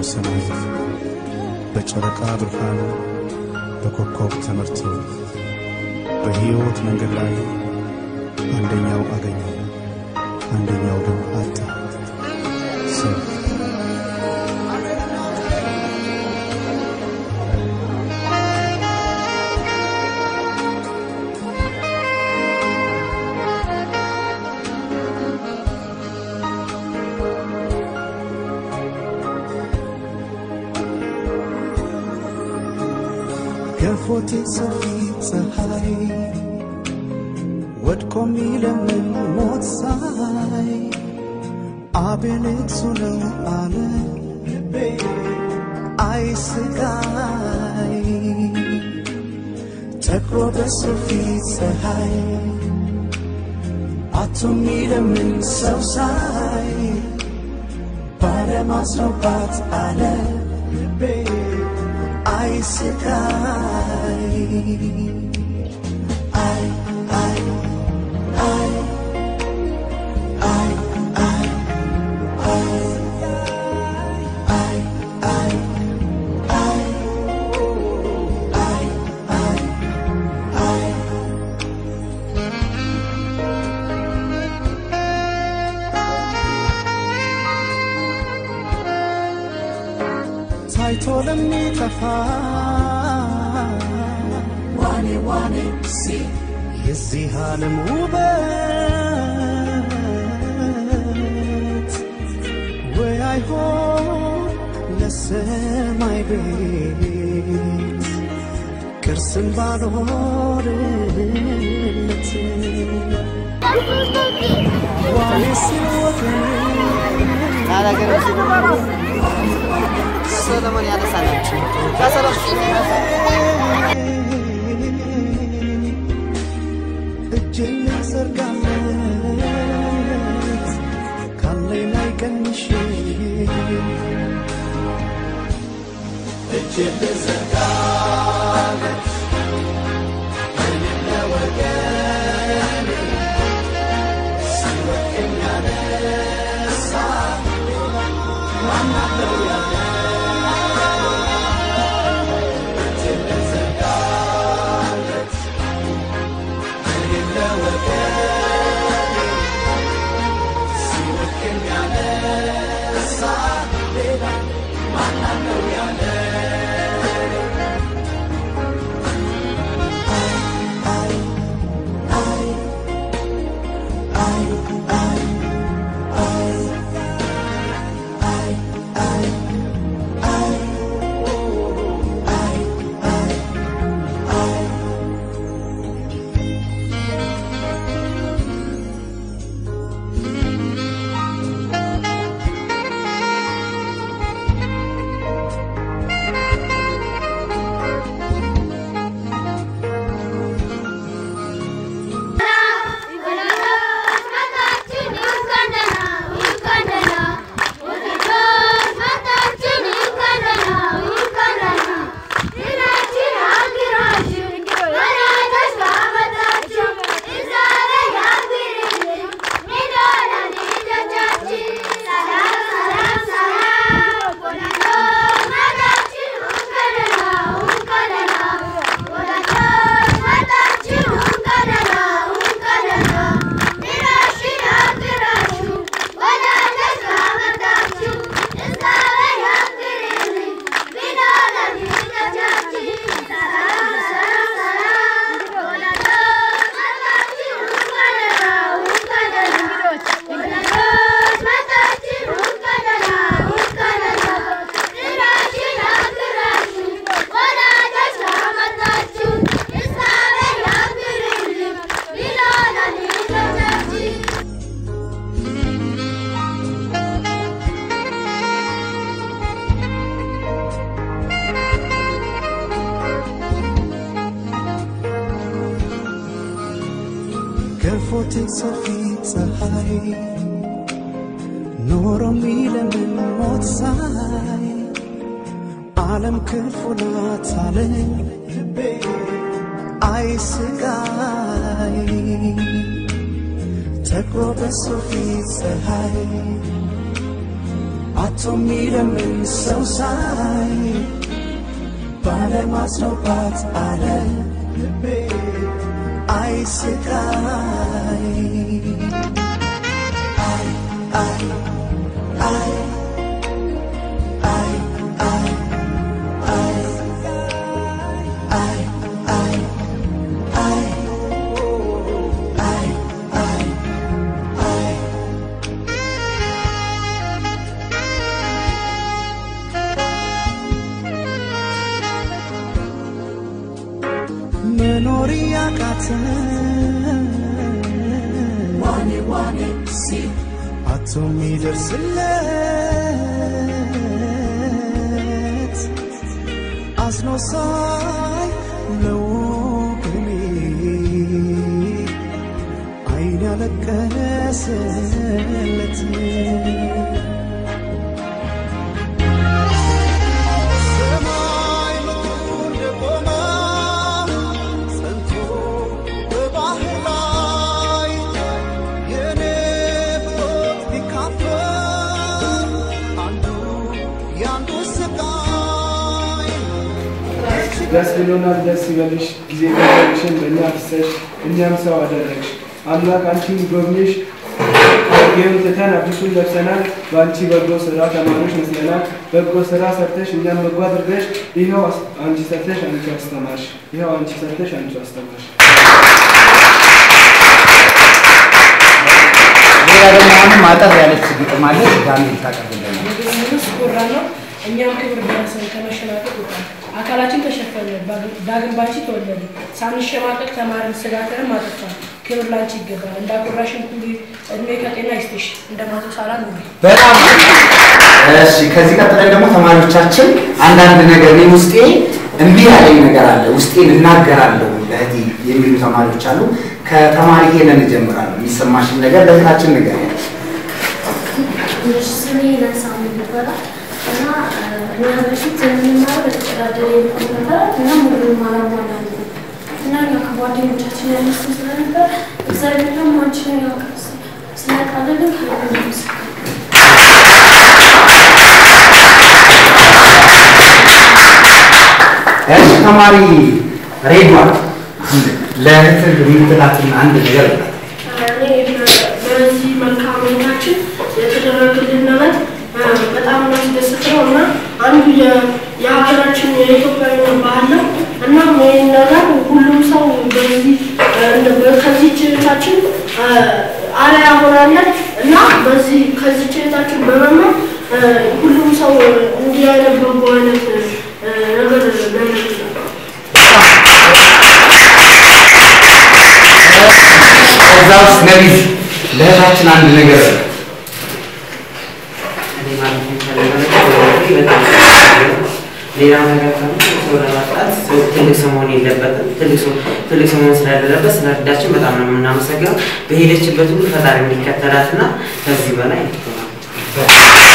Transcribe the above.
ሰማይ በጨረቃ ብርሃን በኮከብ ተመርቶ በሕይወት መንገድ ላይ አንደኛው አገኘ፣ አንደኛው ግን አጣ። ሰው ገፎቴ ሰፊ ፀሐይ ወድቆ ሚለምን ሞት ሳይ አቤል እሱ ነው አለ ልቤ አይ ስቃይ ተክሮ በሱ ፊት ፀሐይ አቶ ሚለምን ሰው ሳይ ባለማስኖባት አለ ልቤ አይ ስቃይ አይ አይ አይ አይ አይ አይ አይ አይ አይ አይ አይ አይ ታይቶ ለሚጠፋ ዋኔ ዋኔ ሲ የዚህ ዓለም ውበት ወይ አይሆን ለሰማይ ቤት ቅርስም ባልሆንለት ዋኔ ሲወገን ሰለሞን ያነሳናል። ከሰለሞን እጄን ላዘርጋለት ካለኝ ላይ ቀንሼ እጄን ልዘርጋለት እኔም ለወገኔ ሲወድቅ የሚያነሳ ማን አለው ያለ እጄን ልዘርጋለት እኔም ለወገኔ ሲወድቅ የሚያነሳ ሌላ ማን አለው ያለ አይ አይ አይ አይ አይ አይ አይ አይ አይ አይ አይ ገፎቴ ሰፊ ፀሐይ ኖሮ ሚለምን ሞት ሳይ ዓለም ክፉ ናት አለኝ ልቤ አይ ስቃይ ተክሮ በሱ ፊት ፀሐይ አቶ ወጥቶ የሚለምን ሰው ሳይ ባለማስኖባት አለ ልቤ አይ ስቃይ አይ አይ አይ አይ አይ አይ አይ አይ አይ አይ አይ አይ መኖር ያቃተን ዋኔ ዋኔ ሲል አቶ የሚደርስለት አዝኖ ሳይ ለወገኔ አይን ያለቀሰለት ሰማይ ምድሩ እንደቆመ ጸንቶ በባህር ላይ የኔ ብሎት ቢካፈል አንዱ ያንዱ ስቃይ ደስ ብሎናል። ደስ ይበልሽ። ጊዜ ገንዘብሽን በእኛ ፍሰሽ እኛም ሰው አደረግሽ። አምላክ አንቺን ጎብኝሽ። ይህም ትተን አዲሱን ለብሰናል። በአንቺ በጎ ስራ ተማሪዎች መስለናል። በጎ ስራ ሰርተሽ እኛም በጎ አድርገሽ ይኸው አስ- አንቺ ሰርተሽ አንቺ አስተማርሽ። ይኸው አንቺ ሰርተሽ አንቺ አስተማርሽ። ሌላ ደግሞ አሁንም አጠር ያለች ግጥም አለች። ዳንኤል ታቀርብልናል። ንጉስ ኮራ ነው። እኛም ክብር ደረሰን ከመሸማቀቅ ወጣን። አካላችን ተሸፈነ፣ ዳግም ባንቺ ተወለደ። ሳንሸማቀቅ ተማርን፣ ስጋትንም አጠፋን። ክብር ላንቺ ይገባል። እንዳኮራሽን ኩሪ፣ እድሜ ከጤና ይስጥሽ። እንደ ማቶ ሳላ ነው። በጣም እሺ። ከዚህ ቀጥለን ደግሞ ተማሪዎቻችን አንዳንድ ነገር እኔ ውስጤ እምቢ ያለኝ ነገር አለ፣ ውስጤን እናገራለሁ ለእህቴ የሚሉ ተማሪዎች አሉ። ከተማሪ ሄለን እጀምራለሁ። የሚሰማሽን ነገር ለእህታችን ንገሪያት። ስሜ ለሳሙ ይባላል እና እኛ በፊት የምንማረው በተቀዳደረ የሚሆን ነበረ እና ሙሉም አላሟላ እና እኛ ከጓደኞቻችን ያነሱ ስለነበር እግዚአብሔር ደግሞ አንችንን ያውቅ ስለቃለልን ከሆነ ምስክር እሺ ተማሪ ሬድዋን ለእህት የምትላትን አንድ ነገር በላት። እኔ በዚህ መልካም ሁኔታችን የተደረገልን ነገር በጣም የሚያስደስት ነው እና አንዱ የ- የሀገራችን የኢትዮጵያዊ ባህል ነው። እናም ይህን ነገር ሁሉም ሰው በዚህ ከዚህ ችሎታችን አርአያ ሆናለን እና በዚህ ከዚህ ችሎታችን በመማር ሁሉም ሰው እንዲህ አይነት በጎ አይነት ነገር ሊያደርግ ነው። ከዛ ውስጥ ነቢዝ ለእህታችን አንድ ነገር በላት። እኔ ማለት የምፈልገው ነገር በህይወቴ በጣም አስፈላጊ ነው። ሌላው ነገር ደግሞ ሰው ለማፍራት ሰው ትልቅ ሰው መሆን የለበትም። ትልቅ ሰው ትልቅ ሰው መሆን ስላደረበት ስለረዳችን በጣም ነው የምናመሰግነው። በሄደችበት ሁሉ ፈጣሪ እንዲከተላትና ከዚህ በላይ ትሆናለች።